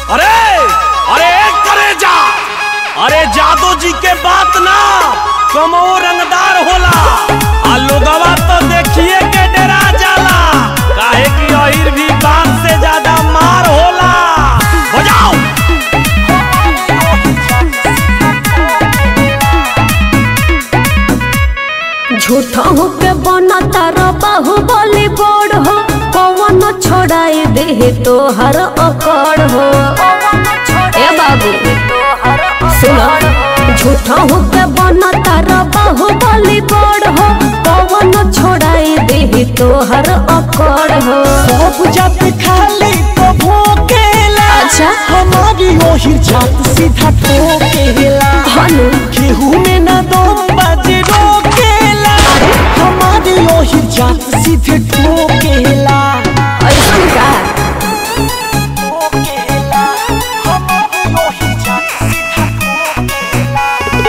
अरे अरे करे जा अरे जादू जी के बात ना कमो रंगदार होला आ लोगवा तो देखिए के डरा जाला काहे कि अहिर भी बात से ज्यादा मार होला बजाओ झूठा होके बना तारा बाहुबली बोर्ड हो पवन छोड़ाई दे तो हर अकड़ हो ए बाबू सुनो झूठा होके बना तारा बाहुबली बोर्ड हो पवन छोड़ाई दे तो हर अकड़ हो सब जात खाली तो भोकेला अच्छा। हमारी ओही जात सीधा ठोकेला हनु केहू में ना दम बाजे रोकेला हमारी ओही जात सीधे ठोकेला ऐसन का ठोकेला हमारी ओही जात सीधा ठोकेला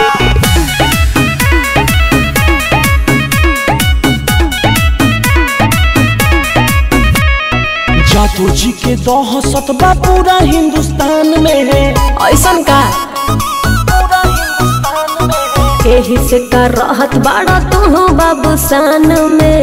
जादू जी के दहशत बा पूरा हिंदुस्तान में है ऐसन का पूरा हिंदुस्तान में है एही से का रहत बाड़ा तू बाबू सान में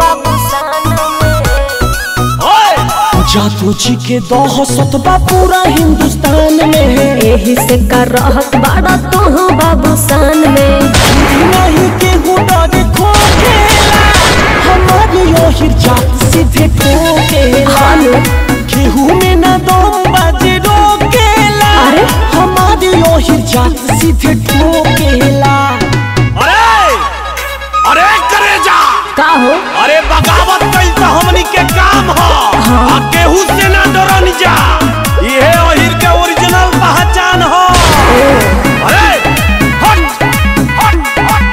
ओए जादू जी के दहशत बा पूरा हिंदुस्तान में है एही से का रहत बाड़ा तू बाबू सान में नहीं के गुडर खोखेला हमारी ओही जात सीधे ठोकेला हालो केहू में ना दम बाजे रोकेला अरे? हमारी ओही जात सीधे ठोकेला अरे अरे करे जा का हो अरे बगावत कइल तो हमनी के काम ह आ केहू से ना डरन जा इहे अहिर के ओरिजिनल पहचान ह अरे हट हट हट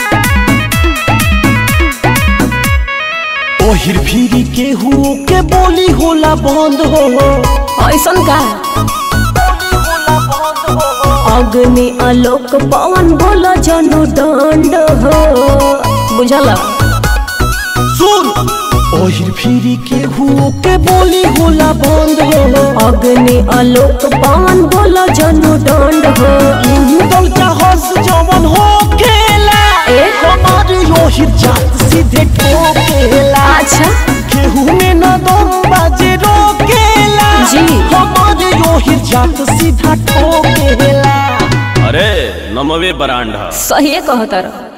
ओहिर फिरी केहू के बोली होला बंद हो ऐसन का अग्नि आलोक पवन बोलो जनु दंड हो बुझल सुन ओहिर फिरी केहू के बोली होला बंद हो अग्नि आलोक पवन बोलो जनु दंड हो इंदल का हंस जवन हो खेला ए? हमारी ओहिर जात सीधे ठोकेला अच्छा केहू में न दम बाजे रोकेला जी। हमारी ओहिर जात सीधा ठोकेला अरे नमवे बरांडा सही कहतर